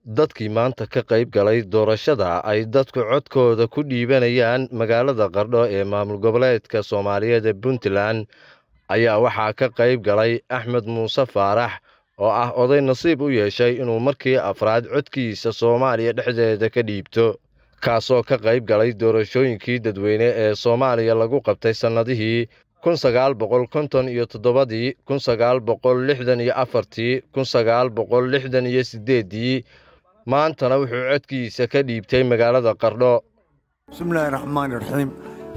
dadkii maanta ka qayb galay doorashada ay dadku codkooda ku dhiibanayaan magaalada qardho ee maamul goboleedka soomaaliyeed ee puntland ayaa waxaa ka qayb galay axmed muuse faarax oo ah oday nasiib u yeeshay inuu markii afraad codkiisa soomaaliya dhexdeeda ka dhiibto kaasoo ka qayb galay doorashooyinkii dadweyne ee soomaaliya lagu qabtay sannadihii kun sagaal boqol konton iyo toddobadii kun sagaal boqol lixdan iyo afartii kun sagaal boqol lixdan iyo siddeeddii maantana wuxuu codkiisa ka dhiibtay magaalada qardho bismillaahi raxmaani raxiim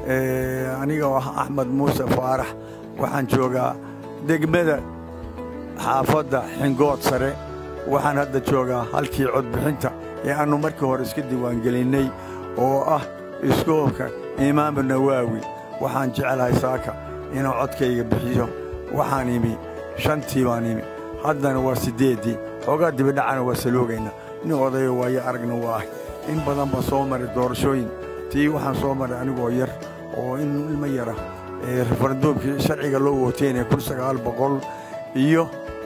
aniga oo ah axmed muuse faarax waxaan joogaa degmada xaafadda xingood sare waxaan hadda joogaa halkii codbixinta ee aannu markii hore iska diiwaangelinnay oo ah iskoolka imaamu nawaawi waxaan jecelahay saaka inuu codkayga bixiyo waxaan imi shantii baan imi haddana waa siddeeddii xoogaa dibidhacana waa saloogaynaa nin odayo waayo aragna waa ahay in badan baan soo maray doorashooyin tii waxaan soo maray anigoo yar oo in ilmo yara referenduumkii sharciga loo wooteynaya kun sagaal boqol iyo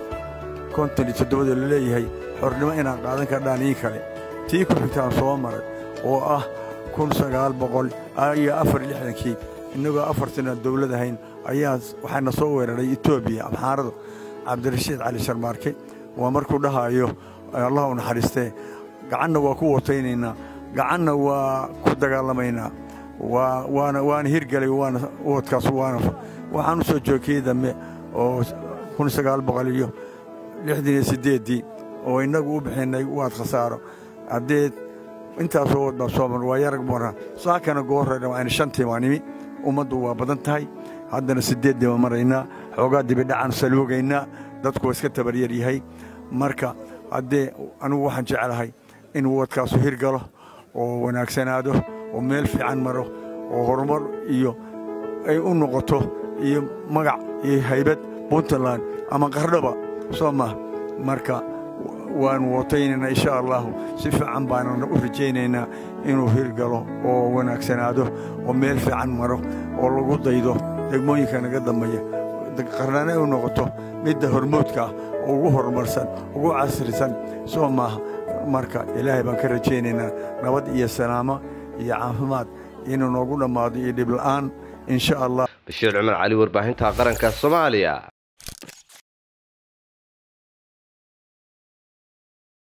konton iyo toddobada la leeyahay xornimo inaan qaadan kardhaan ii kale tii ku xigtaan soo maray oo ah kun sagaal boqol iyo afar lixdankii innagoo afartina dawlad ahayn ayaa waxaana soo weeraray etoobiya amxaarada cabdirashiid cali sharmaarke waa markuu dhahaayo allah u naxariistee gacanna waa ku wataynaynaa gacanna waa ku dagaalamaynaa waana hirgelay waana wadkaas waana waxaan u soo joogkii dambe oo kun sagaal boqol iyo lixdan iyo siddeeddii oo innagu u bixinnay waad khasaaro haddee intaasoo wad baan soo mar waa yarag mara saakana goorreedha waayna shantii baan imi ummaddu waa badan tahay haddana siddeeddii baan maraynaa xoogaa dibidhacan saloogaynaa dadku waa iska tabaryar yahay marka haddee anigu waxaan jeclahay inuu wadkaasu hirgalo oo wanaagsanaado oo meel fiican maro oo horumar iyo ay u noqoto iyo magac iyo haybad puntland ama qardhoba soo mah marka waanu wotaynaynaa insha allahu si fiican baanana u rajaynaynaa inuu hirgalo oo wanaagsanaado oo meel fiican maro oo lagu daydo degmooyinka naga dambeeya qarnana u noqoto midda hormoodka ah oo ugu horumarsan ugu casrisan soo maaha marka ilaahay baan ka rajaynaynaa nabad iyo salaamo iyo caafimaad inuu noogu dhammaado iyo dhibla'aan insha allah bashiir cumar cali warbaahinta qaranka soomaaliya